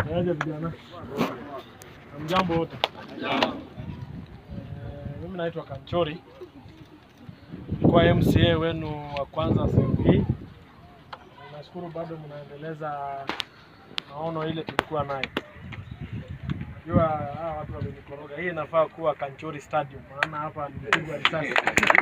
Aje vijana, mjambo wote. Eh, Mimi naitwa Kanchori, kwa MCA wenu wa kwanza sehemu hii. Nashukuru bado mnaendeleza maono ile tulikuwa nayo. Najua hawa watu wamenikoroga. Hii inafaa kuwa Kanchori Stadium, maana hapa nimepigwa risasi.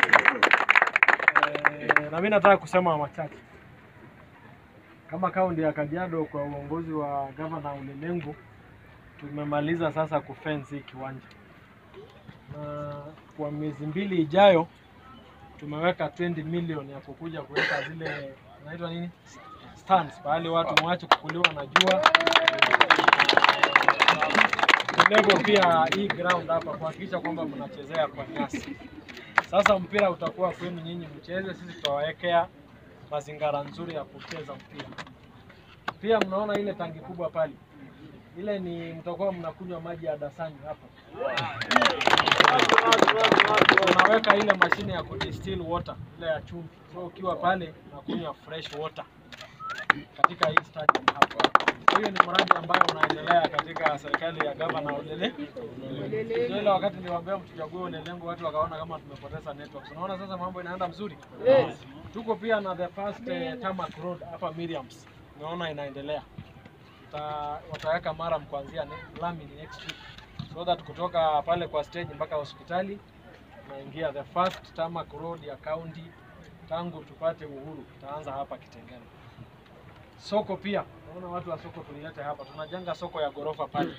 Eh, na mimi nataka kusema machache kama kaunti ya Kajiado kwa uongozi wa gavana Ulelengu tumemaliza sasa kufence hii kiwanja, na kwa miezi mbili ijayo tumeweka 20 million ya kukuja kuweka zile inaitwa nini stands, pahali watu mwache kukuliwa na jua level pia hii ground hapa kuhakikisha kwamba mnachezea kwa nyasi. Sasa mpira utakuwa kwenu nyinyi mcheze, sisi tutawawekea mazingira nzuri ya kucheza mpira. Pia mnaona ile tangi kubwa pale, ile ni mtakuwa mnakunywa maji ya dasani hapo. Tunaweka ile mashine ya kudistill water ile ya chumvi, so ukiwa pale unakunywa fresh water katika hii stadium hapo. Hiyo ni mradi ambayo unaendelea katika serikali ya gavana Olele. Ndio ile wakati niliwaambia mtuchague Olelengu, watu wakaona kama tumepoteza network. Unaona sasa mambo inaenda mzuri. Tuko pia na the first eh, tarmac road hapa Miriams, unaona inaendelea. Ta, wataweka maram kuanzia ne- lami next week so that kutoka pale kwa stage mpaka hospitali naingia the first tarmac road ya county tangu tupate uhuru itaanza hapa Kitengela. Soko pia naona watu wa soko tulilete hapa, tunajenga soko ya ghorofa pale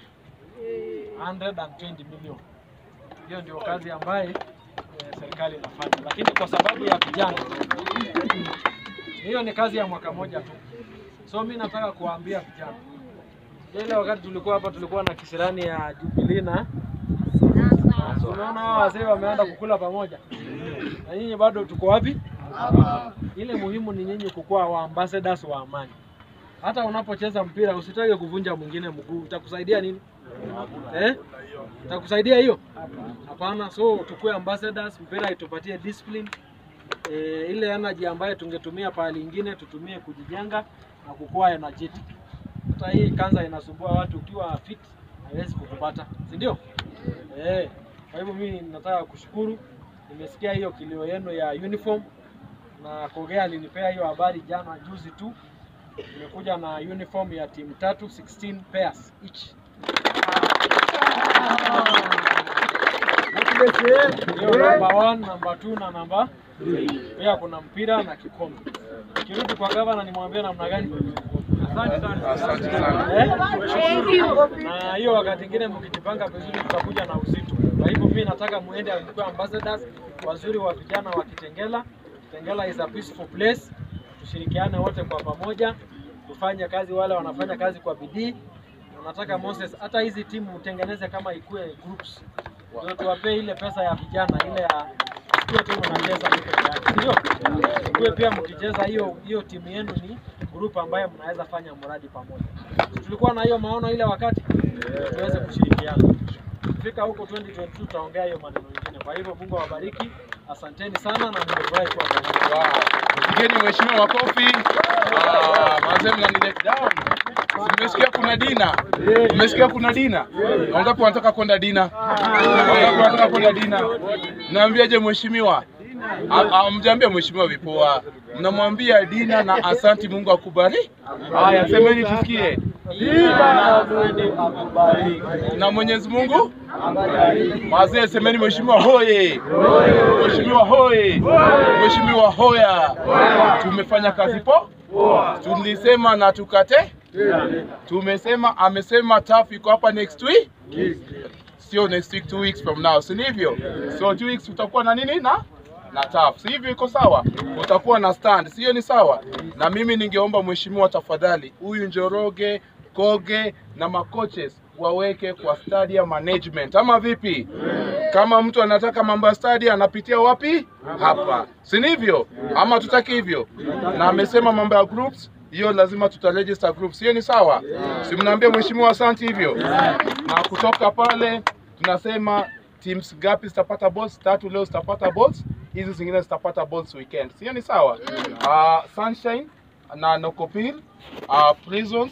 120 million. Hiyo ndio kazi ambaye eh, serikali inafanya, lakini kwa sababu ya vijana, hiyo ni kazi ya mwaka moja tu. So mi nataka kuwaambia vijana, ile wakati tulikuwa hapa tulikuwa na kisirani ya Jubilee na So, unaona hawa wazee wameenda kukula pamoja na nyinyi bado tuko wapi? Ile muhimu ni nyinyi kukuwa wa ambassadors wa amani. Hata unapocheza mpira usitake kuvunja mwingine mguu, itakusaidia nini? Eh? Itakusaidia hiyo? Hapana. So tukue ambassadors, mpira itupatie discipline e, ile energy ambayo tungetumia pahali ingine tutumie kujijenga na kukua energetic. Hata hii kanza inasumbua watu, ukiwa fit haiwezi kukupata, si ndio? Eh, kwa hivyo mimi nataka kushukuru, nimesikia hiyo kilio yenu ya uniform na Kogea alinipea hiyo habari jana juzi tu. Nimekuja na uniform ya timu tatu 16 pairs each. Hiyo number one, number two na number pia kuna mpira na kikombe. Kirudi kwa gavana nimwambie namna gani? Asante sana. Asante sana. Eh? Na hiyo wakati ingine mkijipanga vizuri tutakuja na uzito. Kwa hivyo mimi nataka muende mkuwe ambassadors wazuri wa vijana wa Kitengela. Kitengela is a peaceful place. Tushirikiane wote kwa pamoja, tufanye kazi, wale wanafanya kazi kwa bidii. Na nataka Moses, hata hizi timu utengeneze kama ikue groups, ndio tuwapee ile pesa ya vijana ile ya sio timu mnacheza tu peke yake, ndio kuwe pia mkicheza hiyo hiyo timu yenu ni group ambayo mnaweza fanya mradi pamoja. Tulikuwa na hiyo maono ile wakati tuweze kushirikiana. Fika huko 2022 tutaongea hiyo maneno mengine. Kwa hivyo Mungu awabariki, asanteni sana na nimefurahi kuwa pamoja. Wow. Pigeni mheshimiwa makofi. Ah, Mazee mnanilet down. Mmesikia kuna dina? Mmesikia kuna dina? Wangapi wanataka kwenda dina? Wangapi wanataka kwenda dina? Naambiaje mheshimiwa? Ah, ah, Mjambie mheshimiwa vipoa. Mnamwambia dina na asanti Mungu akubariki. Haya, semeni tusikie. Na Mwenyezi Mungu Mazee semeni mheshimiwa hoye. Mheshimiwa hoye. Mheshimiwa hoya. Tumefanya kazi po? Tulisema na tukate? Tumesema amesema TAF iko hapa next week? Sio next week, two weeks from now, si ndivyo? So two weeks utakuwa na nini na na TAF, si hivyo? Iko sawa? Utakuwa na stand, sio? Ni sawa. Na mimi ningeomba mheshimiwa, tafadhali, huyu Njoroge, Koge na macoaches waweke kwa stadium management, ama vipi? Kama mtu anataka mambo ya stadium anapitia wapi? Hapa, si ndivyo? Ama tutaki hivyo? Na amesema mambo ya groups hiyo lazima tutaregister groups, hiyo ni sawa? Si mnaambia mheshimiwa asante hivyo? Na kutoka pale tunasema teams gapi zitapata balls? Tatu leo zitapata balls, hizi zingine zitapata balls weekend, sio ni sawa? Uh, Sunshine na Nokopil uh, Prisons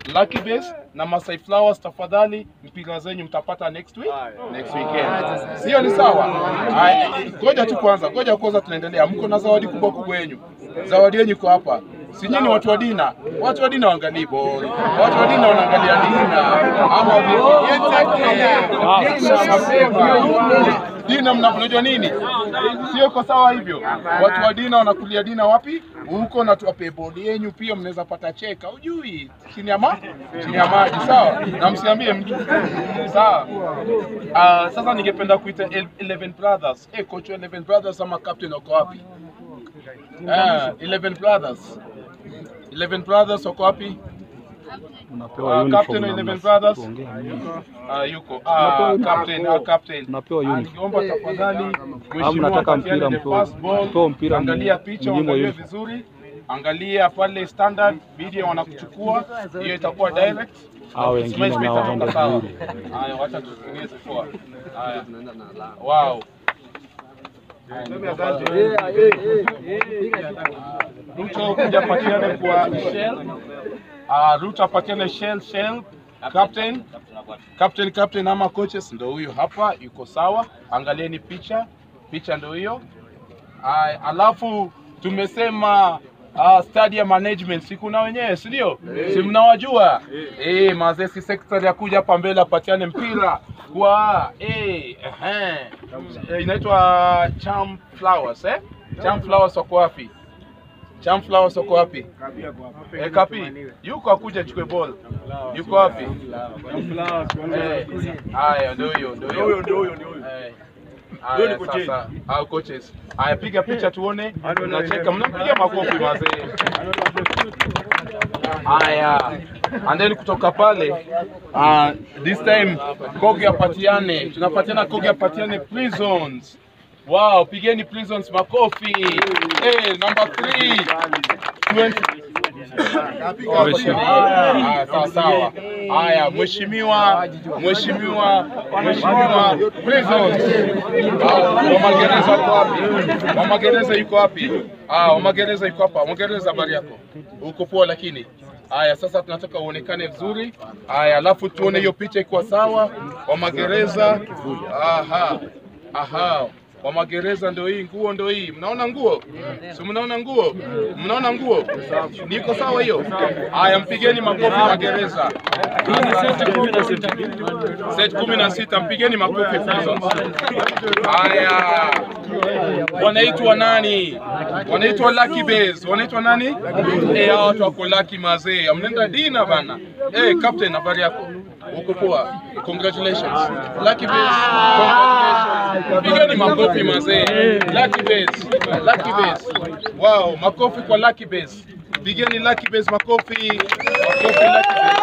Lucky Base na Masai Flowers, tafadhali mpira zenyu mtapata next week, next weekend. Sio ni sawa? Haya, Ngoja tu kwanza, ngoja kwanza tunaendelea. Mko na zawadi kubwa kubwa yenyu. Zawadi yenyu iko hapa. Si nyinyi watu wa dina, watu wa dina waangalii ball, watu wa dina wanaangalia dina ama vipi? Dina mapema. Dina mna- mnajua nini? Sio kwa sawa hivyo. Watu wa dina wanakulia dina wapi? Huko na tuwape bodi yenyu pia mnaweza pata cheka. Ujui chini ya ma chini ya maji sawa? Na msiambie mtu. Sawa? Ah, sasa ningependa kuita El- 11 Brothers. Eh, coach wa 11 Brothers ama captain wako wapi? Ah, 11 Brothers. 11 Brothers wako wapi? Unapewa Ah, uniform captain wa na 11 mnasi- Brothers. tuongee nini? Ah, yuko. Ah, captain, ah, captain. Unapewa Ah, uniform. Ningeomba tafadhali mnataka mheshimiwa mpira Katiana the mpewe- first ball. mpewe mpira Angalia m- picha, mnyimwe angalia uniform. vizuri. Angalia pale standard media wanakuchukua, hiyo itakuwa direct. Hao wengine Smash nao itatoka waende sawa. bure. Haya, wacha tutumie zifua. Haya. Wow. Ruto kuja patiane kwa Shell. Ah, Ruto apatiane Shell Shell. Captain. Captain captain ama coaches ndo huyo hapa yuko sawa. Angalieni picha. Picha ndo hiyo. Ay, alafu tumesema uh, stadium management si kuna wenyewe si ndio? Si mnawajua? Eh, mazee si secretary akuja hapa mbele apatiane mpira kwa eh ehe. Eh, inaitwa Cham Flowers eh? Cham Flowers wako wapi? Cham Flowers wako wapi? Eh, kapi yuko akuja chukue ball. Yuko wapi? Eh, haya ndio huyo ndio huyo. Eh. Haya, sasa au coaches. Haya, piga picha tuone. Mnacheka, mnapiga makofi mazee. Haya, and then kutoka pale uh, this time Kogi apatiane, tunapatiana Kogi apatiane prisons. Wow, pigeni prisons makofi. Hey, number three. 20 Haya, sawa sawa. Haya, mheshimiwa, mheshimiwa, mheshimiwa Prisons. Ah, Wa magereza yuko wapi? Wa magereza yuko wapi? Ah, wa magereza yuko hapa. Wa magereza habari yako? Uko poa lakini. Haya, sasa tunataka uonekane vizuri. Haya, alafu tuone hiyo picha iko sawa. Wa magereza. Aha. Aha. Wa magereza ndio hii nguo ndio hii. Mnaona nguo? Si mnaona nguo? Mnaona nguo? Niko sawa hiyo? Haya, mpigeni makofi magereza. Set kumi na sita mpigeni makofi Prisons. Haya, wanaitwa nani? Wanaitwa Lucky Base. Wanaitwa nani? Eh, hao watu wako Lucky mazee. Mnaenda dina bana. Eh, captain, habari yako? Uko poa? Congratulations. Lucky Base. Congratulations. Pigeni makofi mazee. Lucky Base. Lucky Base. Wow, makofi kwa Lucky Base. Pigeni Lucky Base makofi. Makofi Lucky Base.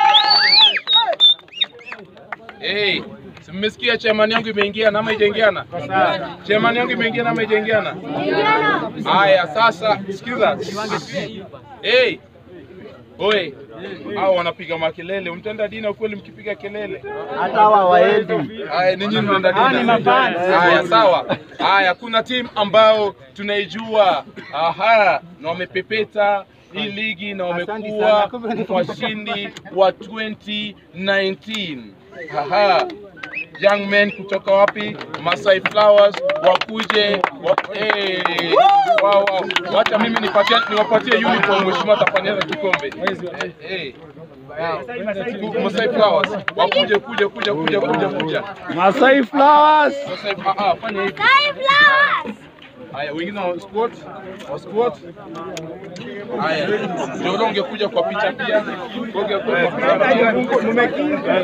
Hey, si mmesikia chairman yangu imeingia na ama haijaingiana? Chairman yangu imeingia na ama haijaingiana? Haya, sasa sikiza. Hey. Oi. Hao wanapiga makelele. Mtenda dina kweli mkipiga kelele. hata hawa waendi. Haya, ninyi mnaenda dina. Haya, sawa. Haya, kuna timu ambao tunaijua aha, na wamepepeta hii ligi na wamekuwa washindi wa 2019. Aha. Young men kutoka wapi? Masai Flowers wakuje wa, eh, wow, wow. Wacha mimi nipatie niwapatie uniform mheshimiwa atafanyia kikombe. Eh, eh. Masai Flowers wakuje kuja kuja kuja kuja kuja. Masai Flowers. Masai ah, ah, fanya hivi. Haya, wengine wa squat, wa squat. Haya, Njoro ungekuja kwa picha pia. Ungekuja kwa picha pia.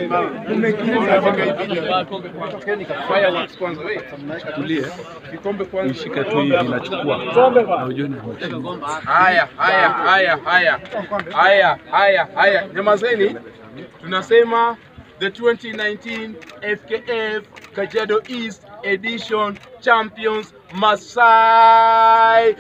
Fireworks kwanza, wewe. Tulie. Kikombe kwanza. Ishike tu hivi nachukua. Na ujue ni Haya, haya, haya, haya, haya, haya, haya, nyamazeni. Tunasema the 2019 FKF Kajiado East Edition Champions Masai.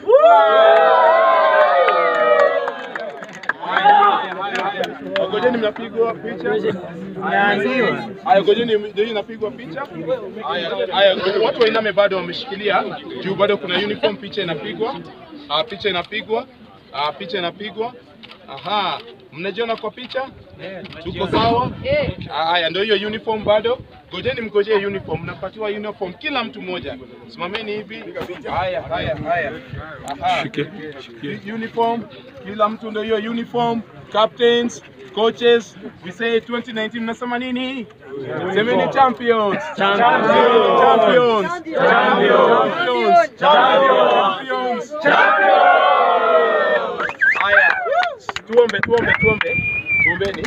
Ngojeni mnapigwa picha. Haya, ngojeni ndio inapigwa picha. Haya, haya, watu wainame bado wameshikilia juu, bado kuna uniform, picha inapigwa. Ah, picha inapigwa. Ah, picha inapigwa. Aha, mnajiona kwa picha? Eh, Tuko sawa? Haya, ndio hiyo uniform bado. Ngojeni mngojee uniform, mnapatiwa uniform kila mtu mmoja. Simameni hivi. Haya, haya, haya. Aha. Shike, shike. Uniform, kila mtu ndio hiyo uniform. Captains, coaches, we say 2019 mnasema nini? Semeni champions. Champions. Champions. Champions. Champions. Haya. Tuombe, tuombe, tuombe. Tuombeni.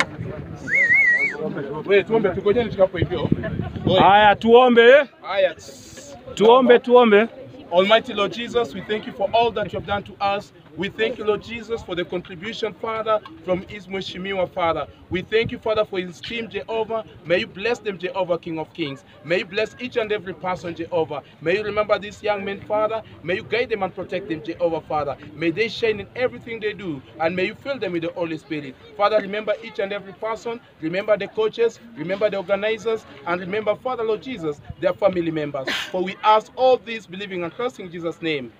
Wewe tuombe tukojeni tukapo hivyo. Oi. Haya, tuombe, Haya. tuombe, tuombe. Almighty Lord Jesus, we thank you for all that you have done to us. We thank you, Lord Jesus, for the contribution, Father, from Ismail Shimiwa, Father. We thank you, Father, for his team, Jehovah. May you bless them, Jehovah, King of Kings. May you bless each and every person, Jehovah. May you remember these young men, Father. May you guide them and protect them, Jehovah, Father. May they shine in everything they do, and may you fill them with the Holy Spirit. Father, remember each and every person. Remember the coaches. Remember the organizers. And remember, Father, Lord Jesus, their family members. For we ask all this, believing and trusting in Jesus' name.